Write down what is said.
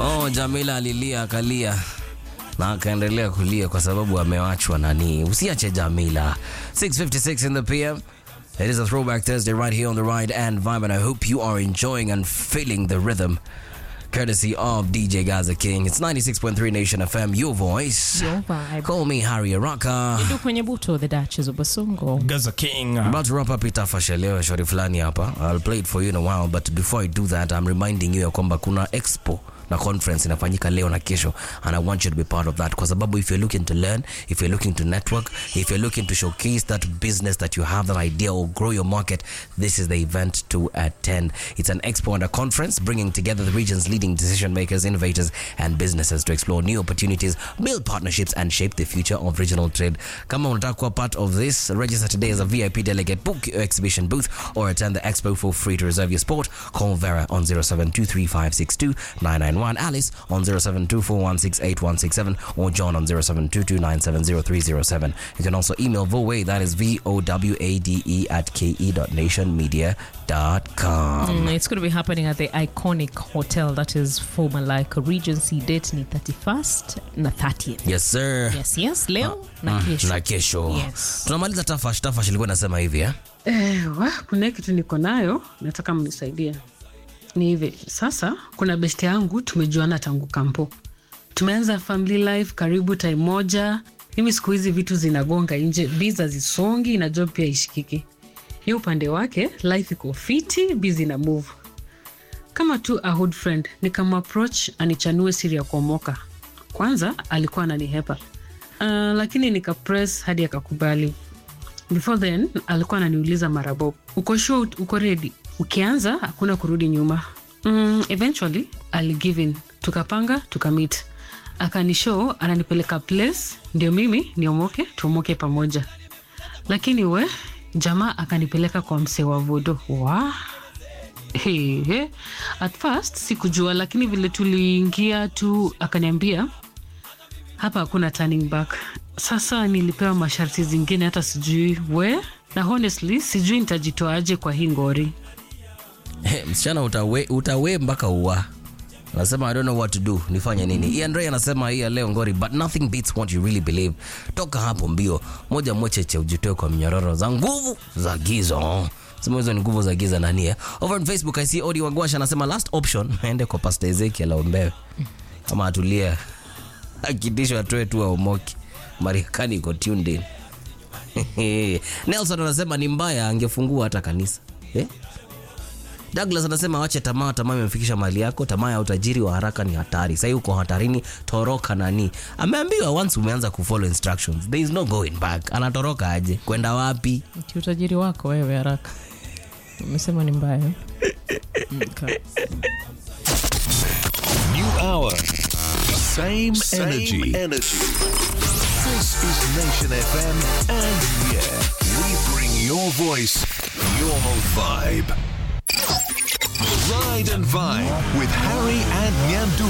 Oh, Jamila alilia akalia na akaendelea kulia kwa sababu amewachwa nani. Usiache Jamila. 6:56 in the PM. It is a throwback Thursday right here on the Ride and Vibe, and I hope you are enjoying and feeling the rhythm. Courtesy of DJ Gaza King. It's 96.3 Nation FM, your voice. Your vibe. Call me Harry Araka. Ndu kwenye buto the Duchess of Basongo. Gaza King. About to wrap up itafasha leo shori fulani hapa. I'll play it for you in a while but before I do that I'm reminding you ya kwamba kuna expo na conference inafanyika leo na kesho and I want you to be part of that kwa sababu if you're looking to learn, if you're looking to network, if you're looking to showcase that business that you have, that idea or grow your market, this is the event to attend. It's an expo and a conference bringing together the region's leading decision makers, innovators and businesses to explore new opportunities, build partnerships and shape the future of regional trade. Kama unataka kuwa part of this, register today as a VIP delegate, book your exhibition booth or attend the expo for free to reserve your spot. Call Vera on 0723562991, Alice on 0724168167 or John on 0722970307. You can also email Voway, that is V-O-W-A-D-E at ke.nationmedia.com. Mm, it's going to be happening at the iconic hotel that is former like Regency. Date ni 31st na 30th. Yes, sir. Yes, yes. Leo na kesho. na kesho Yes. tunamaliza tafash tafash ilikuwa nasema hivi eh? Eh, wa, kuna kitu niko nayo nataka mnisaidie ni hivi sasa kuna besti yangu tumejuana tangu kampo tumeanza family life karibu time moja mimi siku hizi vitu zinagonga nje biza zisongi na job pia ishikiki ni upande wake life iko fiti bizi na move kama tu a hood friend nikamapproach anichanue siri ya kuomoka kwanza alikuwa ananihepa uh, lakini nikapress hadi akakubali before then alikuwa ananiuliza mara bob uko sure uko ready ukianza hakuna kurudi nyuma mm, eventually aligive in tukapanga tukamit akanishow ananipeleka place ndio mimi niomoke tuomoke pamoja lakini we jamaa akanipeleka kwa msee wa vodo wa Hey, hey. At first sikujua, lakini vile tuliingia tu akaniambia hapa hakuna turning back. Sasa nilipewa masharti zingine, hata sijui we, na honestly sijui nitajitoaje kwa hii ngori. Hey, msichana utawe, utawe mpaka ua anasema i don't know what to do nifanye nini ian ray anasema hii ya leo ngori but nothing beats what you really believe toka hapo mbio moja mwecheche ujitoe kwa mnyororo za nguvu za giza sema hizo ni nguvu za giza nani eh? over on facebook i see odi wagwasha anasema last option aende kwa pastor ezekiel aombewe kama atulie akitishwa atoe tu aomoki marekani iko tuned in nelson anasema ni mbaya angefungua hata kanisa eh? Douglas anasema wache tamaa, tamaa imemfikisha mali yako. Tamaa ya utajiri wa haraka ni hatari. Sasa uko hatarini, toroka nani. Ameambiwa once umeanza kufollow instructions, there is no going back. Anatoroka aje? Kwenda wapi? Ti utajiri wako wewe haraka. Umesema ni mbaya. Okay. New hour. Same, Same energy. energy. This is Nation FM, and yeah, we bring your voice, your vibe. Ride and Vibe with Harry and Nyandu